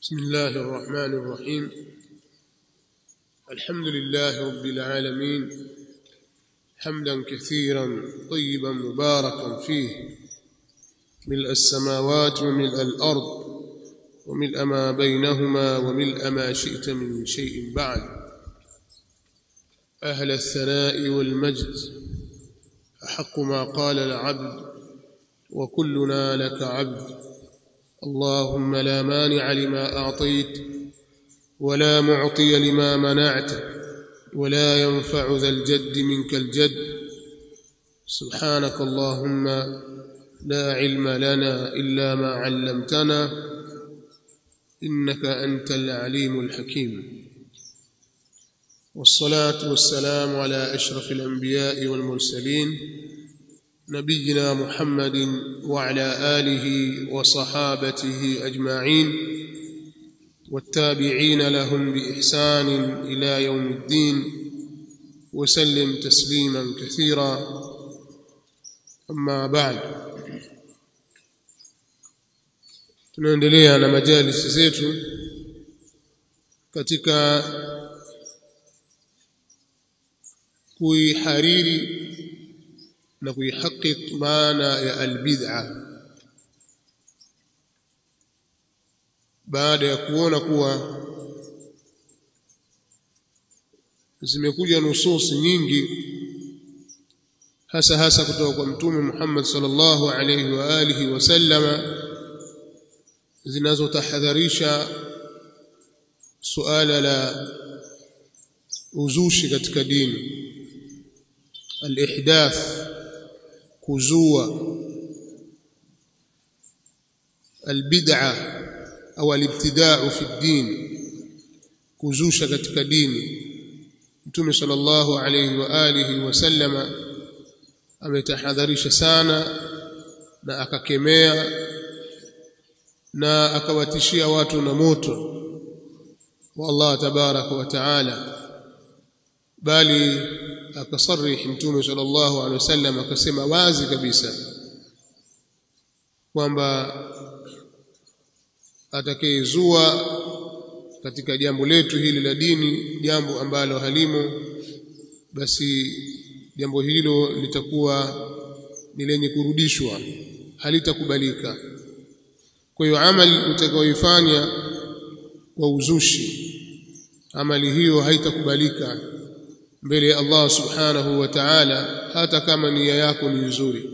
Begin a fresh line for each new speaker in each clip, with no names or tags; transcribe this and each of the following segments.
بسم الله الرحمن الرحيم الحمد لله رب العالمين حمدا كثيرا طيبا مباركا فيه ملء السماوات وملء الارض وملء ما بينهما وملء ما شئت من شيء بعد اهل الثناء والمجد احق ما قال العبد وكلنا لك عبد اللهم لا مانع لما اعطيت ولا معطي لما منعت ولا ينفع ذا الجد منك الجد سبحانك اللهم لا علم لنا الا ما علمتنا انك انت العليم الحكيم والصلاه والسلام على اشرف الانبياء والمرسلين نبينا محمد وعلى اله وصحابته اجمعين والتابعين لهم باحسان الى يوم الدين وسلم تسليما كثيرا اما بعد tunaendelea na majalisi zetu katika kuihariri na kuihakik maana ya albid'a baada ya kuona kuwa zimekuja nususi nyingi hasa hasa kutoka kwa mtume Muhammad sallallahu alayhi wa alihi wasallama zinazotahadharisha suala la uzushi katika dini alihdath kuzua albid'a au alibtida'u fi din kuzusha katika dini mtume sallallahu alayhi wa alihi wasallama ametahadharisha sana na akakemea na akawatishia watu na moto wa Allah tabaraka wa taala bali akasarih mtume sallallahu alaihi wasallam akasema wazi kabisa kwamba atakayezua katika jambo letu hili la dini jambo ambalo halimo basi jambo hilo litakuwa ni lenye kurudishwa halitakubalika kwa hiyo amali utakayoifanya kwa uzushi amali hiyo haitakubalika mbele ya Allah subhanahu wa ta'ala hata kama nia yako ni nzuri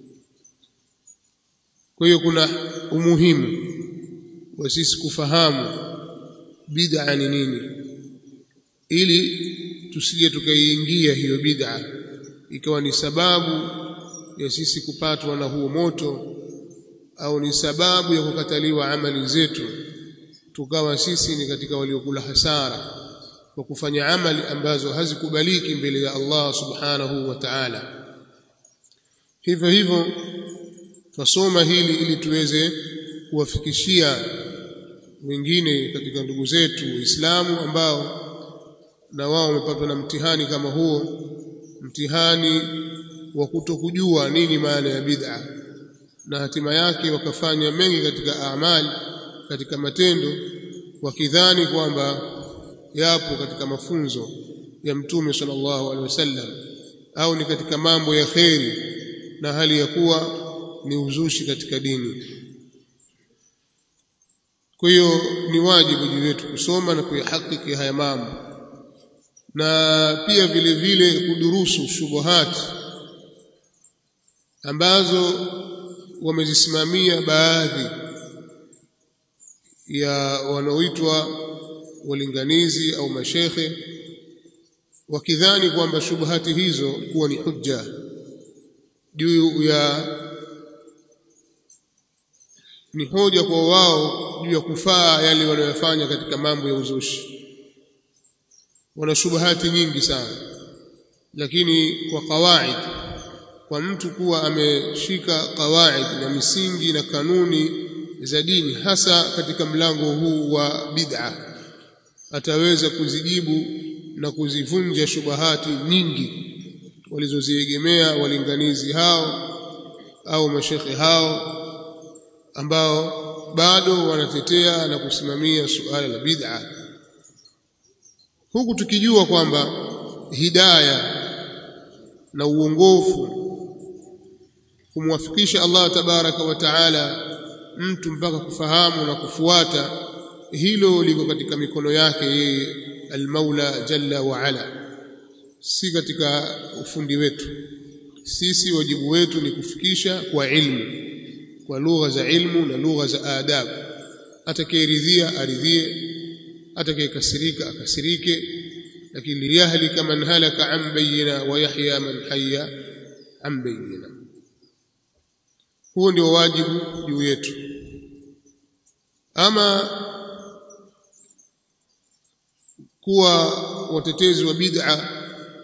kwa hiyo kuna umuhimu wa sisi kufahamu bid'a ni nini ili tusije tukaiingia hiyo bid'a ikawa ni sababu ya sisi kupatwa na huo moto au ni sababu ya kukataliwa amali zetu tukawa sisi ni katika waliokula hasara kwa kufanya amali ambazo hazikubaliki mbele ya Allah subhanahu wa ta'ala hivyo hivyo twasoma hili ili tuweze kuwafikishia wengine katika ndugu zetu waislamu ambao na wao wamepatwa na mtihani kama huo mtihani wa kutokujua nini maana ya bid'a na hatima yake wakafanya mengi katika amali katika matendo wakidhani kwamba yapo katika mafunzo ya mtume sallallahu alaihi wasallam au ni katika mambo ya kheri na hali ya kuwa ni uzushi katika dini kwa hiyo ni wajibu juu yetu kusoma na kuyahakiki haya mambo na pia vile vile kudurusu shubuhati ambazo wamezisimamia baadhi ya wanaoitwa walinganizi au mashekhe wakidhani kwamba shubuhati hizo kuwa ni hujja juu ya ni hoja kwa wao juu ya kufaa yale wanayofanya katika mambo ya uzushi wana shubuhati nyingi sana lakini kwa kawaid kwa mtu kuwa ameshika kawaid na misingi na kanuni za dini hasa katika mlango huu wa bid'a ataweza kuzijibu na kuzivunja shubahati nyingi walizoziegemea walinganizi hao au mashekhe hao ambao bado wanatetea na kusimamia suala la bid'a huku tukijua kwamba hidaya na uongofu kumwafikisha Allah tabaraka wa taala mtu mpaka kufahamu na kufuata hilo liko katika mikono yake yeye almaula jalla wa ala si katika ufundi wetu sisi wajibu wetu ni kufikisha kwa ilmu kwa lugha za ilmu na lugha za adab atakayeridhia aridhie atakayekasirika akasirike lakini liyahlika man halaka an bayyina wa yahya man hayya an bayyina huo ndio wajibu juu yetu ama kuwa watetezi wa bid'a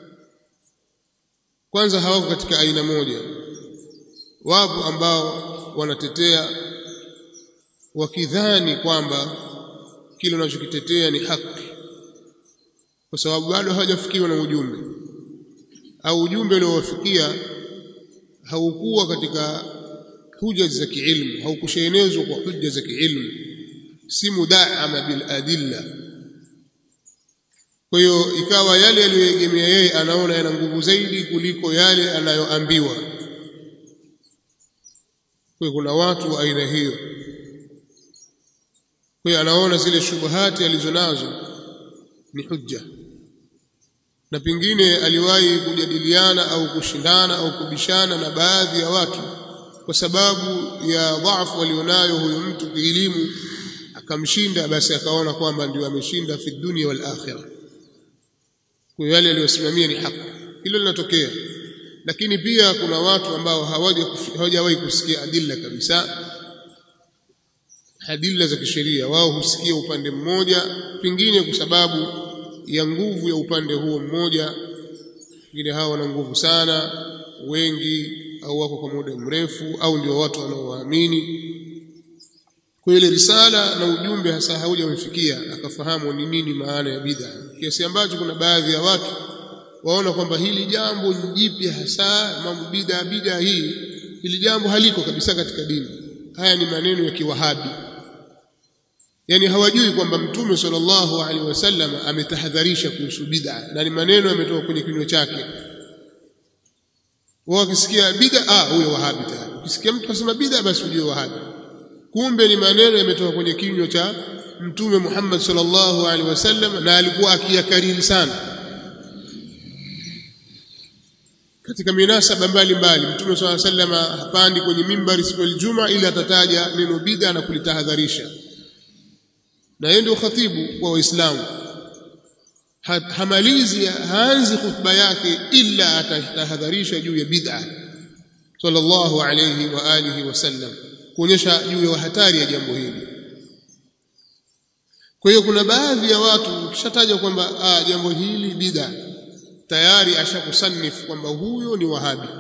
kwanza hawako katika aina moja wapo ambao wanatetea wakidhani kwamba kile unachokitetea ni haki kwa sababu bado hawajafikiwa na ujumbe au ujumbe uliowafikia haukuwa katika huja za kiilmu haukushenezwa kwa hujja za kiilmu si mudaama bil adilla kwa hiyo ikawa yale aliyoegemea yeye anaona yana nguvu zaidi kuliko yale anayoambiwa kwa kuna watu wa aina hiyo kwa hiyo anaona zile shubuhati alizonazo ni hujja na pengine aliwahi kujadiliana au kushindana au kubishana na baadhi ya watu kwa sababu ya dhaifu alionayo huyu mtu kielimu akamshinda basi akaona kwamba ndio ameshinda fi dunia wal akhirah kwa yale aliyosimamia ni haki hilo linatokea lakini pia kuna watu ambao hawajawahi kusikia adilla kabisa adilla za kisheria wao husikia upande mmoja pengine kwa sababu ya nguvu ya upande huo mmoja wengine hawa wana nguvu sana wengi au wako kwa muda mrefu au ndio watu wanaowaamini kwa ile risala na ujumbe hasa haujamfikia akafahamu ni nini maana ya bid'a kiasi ambacho kuna baadhi ya watu waona kwamba hili jambo ni jipya hasa mambo bid'a bid'a hii hili jambo haliko kabisa katika dini haya ni maneno ya kiwahabi yani hawajui kwamba mtume sallallahu alaihi wasallam ametahadharisha kuhusu bid'a na ni maneno yametoka kwenye kinywa chake wao wakisikia bid'a ah huyo wahabi tayari ukisikia mtu asema bid'a basi ujue wahabi kumbe ni maneno yametoka kwenye kinywa cha mtume Muhammad sallallahu alaihi wasallam na alikuwa akiyakariri sana katika minasaba mbalimbali mtume sallallahu alaihi wasallam hapandi kwenye mimbari siku ya Ijumaa ili atataja neno bid'a na kulitahadharisha na yeye ndio khatibu kwa waislamu hamalizi haanzi khutba yake illa atatahadharisha juu ya bid'a sallallahu alayhi wa alihi wasallam kuonyesha juu ya hatari ya jambo hili kwa hiyo kuna baadhi ya watu ukishataja kwamba ah, jambo hili bid'a tayari ashakusanifu kwamba huyo ni wahabi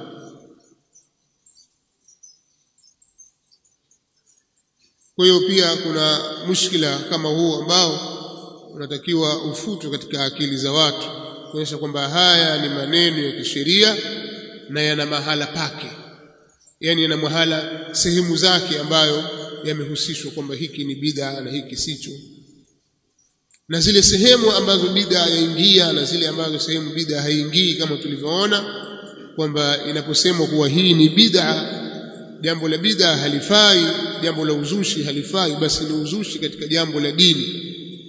kwa hiyo pia kuna mushkila kama huu ambao unatakiwa ufutwe katika akili za watu kuonyesha kwamba haya ni maneno ya kisheria na yana mahala pake yani yana mahala sehemu zake ambayo yamehusishwa kwamba hiki ni bid'a na hiki sicho na zile sehemu ambazo bid'a yaingia na zile ambazo sehemu bid'a haingii kama tulivyoona kwamba inaposemwa kuwa hii ni bid'a jambo la bid'a halifai jambo la uzushi halifai basi ni uzushi katika jambo la dini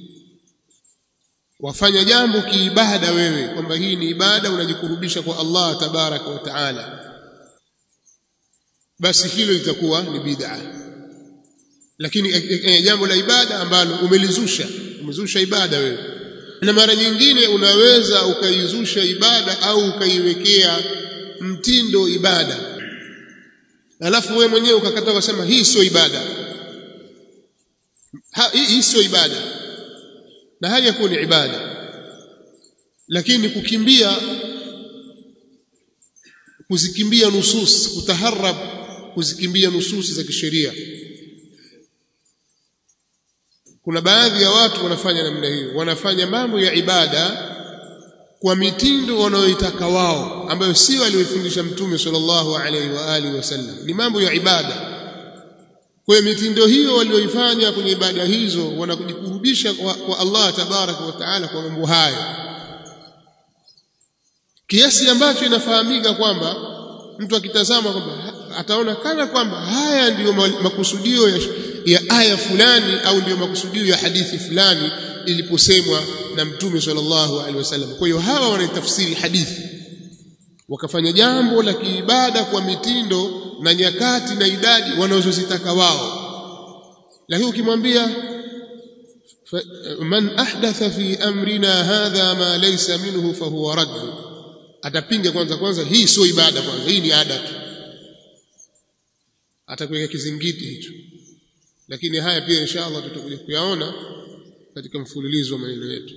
wafanya jambo kiibada wewe kwamba hii ni ibada unajikurubisha kwa Allah tabaraka wa taala basi hilo litakuwa ni bid'a lakini e, e, jambo la ibada ambalo umelizusha umezusha ibada wewe na mara nyingine unaweza ukaizusha ibada au ukaiwekea mtindo ibada alafu wewe mwenyewe ukakataa kusema hii sio ibada ha, hii, hii sio ibada na hali ya kuwa ni ibada lakini kukimbia kuzikimbia nusus kutaharab kuzikimbia nususi za kisheria kuna baadhi ya watu wanafanya namna hiyo wanafanya mambo ya ibada kwa mitindo wanayoitaka wao ambayo sio aliyofundisha mtume sallallahu alaihi wa alihi wasallam ni mambo ya ibada kwa hiyo mitindo hiyo walioifanya kwenye ibada hizo wanakujikurubisha kwa, kwa Allah tabaraka wa taala kwa mambo hayo kiasi ambacho inafahamika kwamba mtu akitazama kwamba ataona kana kwamba haya ndiyo makusudio ya, ya aya fulani au ndiyo makusudio ya hadithi fulani iliposemwa na mtume sallallahu alaihi wasallam kwa hiyo hawa wanaitafsiri hadithi wakafanya jambo la kiibada kwa mitindo na nyakati na idadi wanazozitaka wao lakini ukimwambia man ahdatha fi amrina hadha ma laysa minhu fahuwa radd atapinga kwanza kwanza hii sio ibada kwanza hii ni ada tu atakuweka kizingiti hicho lakini haya pia insha Allah tutakuja kuyaona katika mfululizo wa maneno yetu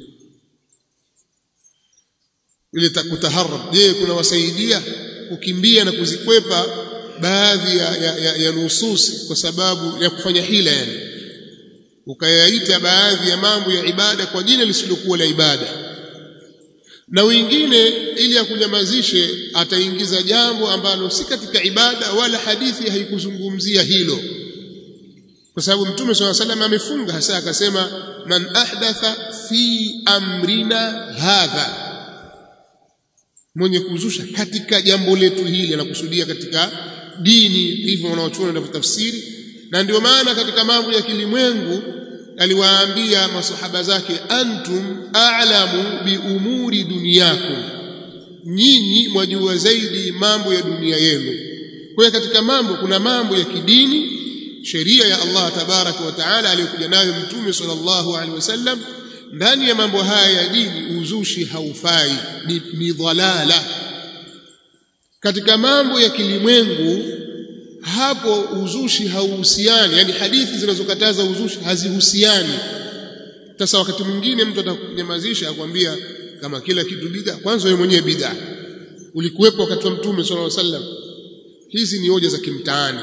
ile kutaharab je kuna wasaidia kukimbia na kuzikwepa baadhi ya, ya, ya, ya nususi kwa sababu ya kufanya hila yani ukayaita baadhi ya mambo ya ibada kwa jina lisilokuwa la ibada na wengine ili akunyamazishe ataingiza jambo ambalo si katika ibada wala hadithi haikuzungumzia hilo kwa sababu mtume swalla salam amefunga hasa akasema man ahdatha fi amrina hadha mwenye kuzusha katika jambo letu hili anakusudia katika dini hivyo wanaochuona na tafsiri na ndio maana katika mambo ya kilimwengu aliwaambia masahaba zake antum a'lamu bi umuri dunyakum nyinyi mwajua zaidi mambo ya dunia yenu kwa katika mambo kuna mambo ya kidini sheria ya Allah tabaraka wa taala aliyokuja nayo mtume sallallahu alaihi wasallam ndani ya mambo haya ya dini uzushi haufai ni, ni dhalala katika mambo ya kilimwengu hapo uzushi hauhusiani yani hadithi zinazokataza uzushi hazihusiani sasa wakati mwingine mtu atakunyamazisha akwambia kama kila kitu bid'a kwanza wewe mwenyewe bid'a ulikuwepo wakati wa mtume sallallahu alaihi wasallam hizi ni hoja za kimtaani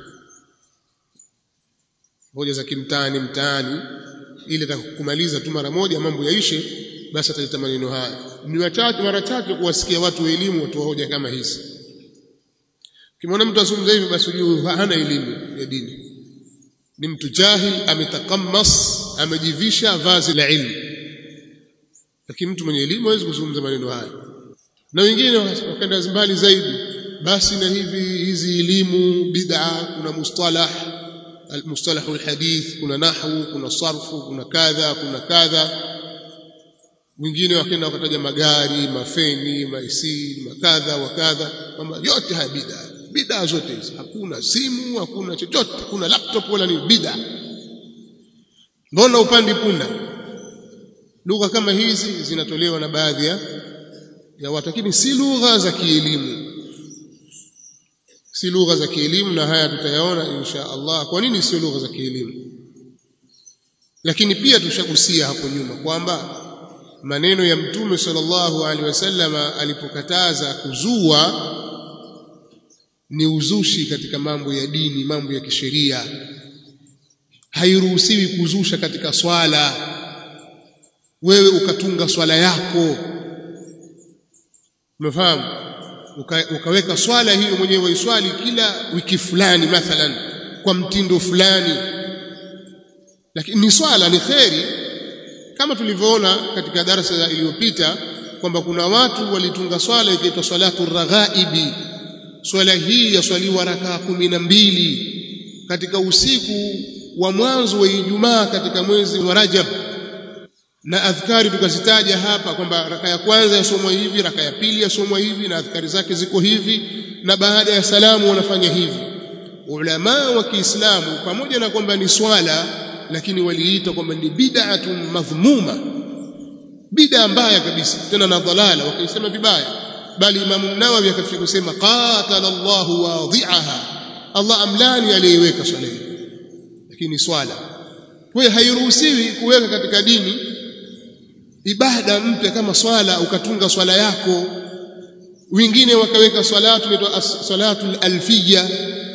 hoja za kimtaani mtaani ili atakumaliza tu mara moja mambo yaishe basi ataleta maneno haya ni wachache mara chache kuwasikia watu wa elimu watoa hoja kama hizi kimwona mtu azungumza hivi basi ujue hana elimu ya dini ni mtu jahil ametakammas amejivisha vazi la ilmu lakini mtu mwenye elimu hawezi kuzungumza maneno haya na wengine wakaenda mbali zaidi basi na hivi hizi elimu bid'a kuna mustalah المصطلح الحديث kuna nahwu kuna sarfu kuna kadha kuna kadha wengine wakaenda wakataja magari mafeni maisi makadha wa kadha kwamba yote haya bid'a bid'a zote hizi hakuna simu hakuna chochote hakuna laptop wala ni bid'a mbona upandi punda lugha kama hizi zinatolewa na baadhi ya ya watu lakini si lugha za kielimu si lugha za kielimu na haya tutayaona insha Allah kwa nini sio lugha za kielimu lakini pia tushagusia hapo nyuma kwamba maneno ya mtume sallallahu alaihi wasallam alipokataza kuzua ni uzushi katika mambo ya dini mambo ya kisheria hairuhusiwi kuzusha katika swala wewe ukatunga swala yako umefahamu uka, ukaweka swala hiyo mwenyewe waiswali kila wiki fulani mathalan kwa mtindo fulani lakini ni swala ni kheri kama tulivyoona katika darasa iliyopita kwamba kuna watu walitunga swala ikiitwa salatu raghaibi swala hii yaswaliwa rakaa kumi na mbili katika usiku wa mwanzo wa Ijumaa katika mwezi wa Rajab na adhkari tukazitaja hapa kwamba raka ya kwanza yasomwa hivi raka ya pili yasomwa hivi na adhkari zake ziko hivi na baada ya salamu wanafanya hivi ulama wa Kiislamu pamoja na kwamba ni swala lakini waliita kwamba ni bid'atun madhmuma bid'a mbaya kabisa tena na dhalala wakaisema vibaya bali Imam Nawawi akafikia kusema qatala Allahu wadhi'aha Allah amlani aliyeweka swala hii lakini swala kwa hiyo hairuhusiwi kuweka katika dini ibada mpya kama swala ukatunga swala yako wengine wakaweka salatu inaitwa salatul alfiyya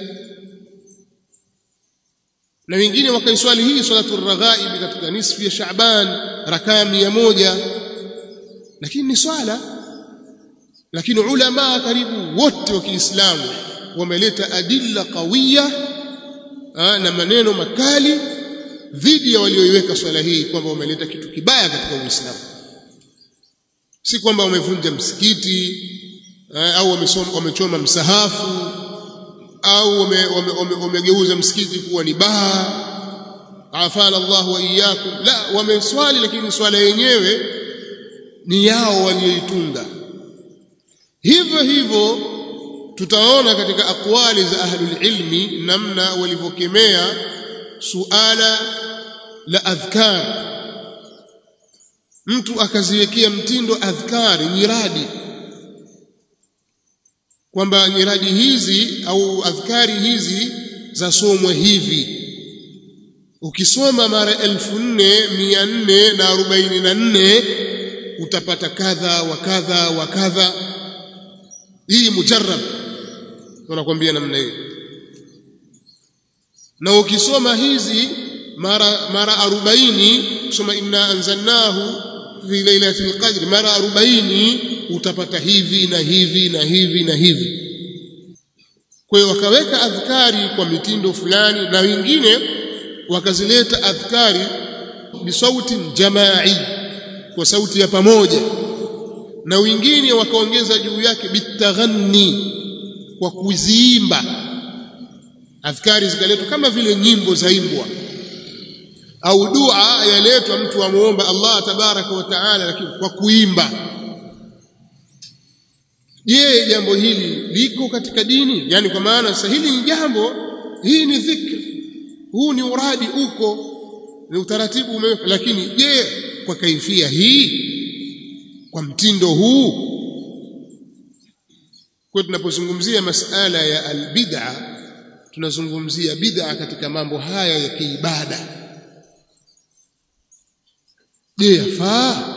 na wengine wakaiswali hii salatul raghaib katika nisfu ya Shaaban rakaa mia moja lakini ni swala lakini ulama karibu wote wa Kiislamu wameleta adilla qawiya ha, na maneno makali dhidi ya walioiweka swala hii kwamba wameleta kitu kibaya katika Uislamu si kwamba wamevunja msikiti ha, au wamesoma wamechoma msahafu au wamegeuza wame, wame, wame msikiti kuwa ni baa afala Allah wa iyyakum la wameswali lakini swala yenyewe ni yao walioitunga hivyo hivyo tutaona katika akwali za ahlul ilmi namna walivyokemea suala la adhkar mtu akaziwekea mtindo adhkari nyiradi kwamba nyiradi hizi au adhkari hizi zasomwa hivi ukisoma mara elfu nne mia nne na arobaini na nne utapata kadha wa kadha wa kadha hii mujarrab wanakwambia namna hiyo na ukisoma hizi mara mara 40 kusoma inna anzalnahu fi lailatul qadr mara 40 utapata hivi na hivi na hivi na hivi kwa hiyo wakaweka adhkari kwa mitindo fulani na wengine wakazileta adhkari bisauti jamai kwa sauti ya pamoja na wengine wakaongeza juu yake bitaghanni kwa kuziimba adhkari zikaletwa kama vile nyimbo zaimbwa au dua yaletwa mtu amuomba Allah tabaraka wa taala lakini kwa kuimba je jambo hili liko katika dini yani kwa maana sasa hili ni jambo hii ni dhikri huu ni uradi uko ni utaratibu umeweka lakini je kwa kaifia hii kwa mtindo huu kwa tunapozungumzia masala ya albid'a tunazungumzia bid'a katika mambo haya ya kiibada je yafaa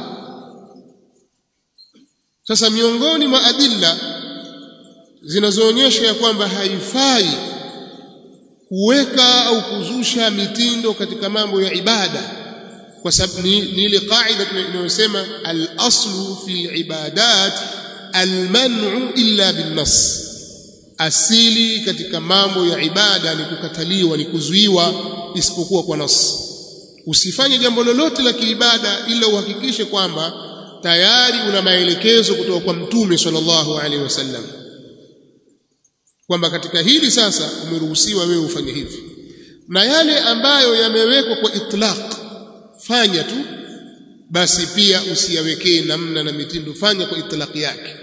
sasa miongoni mwa adilla zinazoonyesha ya kwamba haifai kuweka au kuzusha mitindo katika mambo ya ibada kwa sababu ni, ni ile qaida inayosema al-aslu fi ibadat al-man'u illa bin-nas asili katika mambo ya ibada ni kukataliwa ni kuzuiwa isipokuwa kwa nas usifanye jambo lolote la kiibada ila uhakikishe kwamba tayari una maelekezo kutoka kwa mtume sallallahu alaihi wasallam kwamba katika hili sasa umeruhusiwa wewe ufanye hivi na yale ambayo yamewekwa kwa itlaq fanya tu basi pia usiyawekee namna na mitindo fanya kwa itlaq yake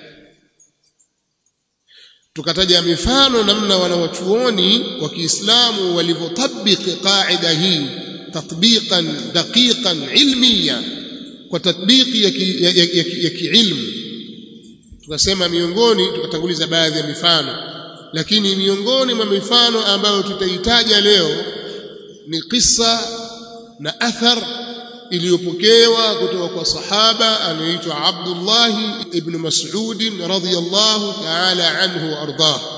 tukataja mifano namna wanawachuoni wa Kiislamu walivyotabiki qaida hii tatbiqan daqiqan ilmiya kwa tatbiki ya kiilmu tukasema miongoni tukatanguliza baadhi ya mifano lakini miongoni mwa mifano ambayo tutaitaja leo ni kisa na athar iliyopokewa kutoka kwa sahaba anaitwa Abdullah ibn Mas'ud radhiyallahu ta'ala anhu wa ardah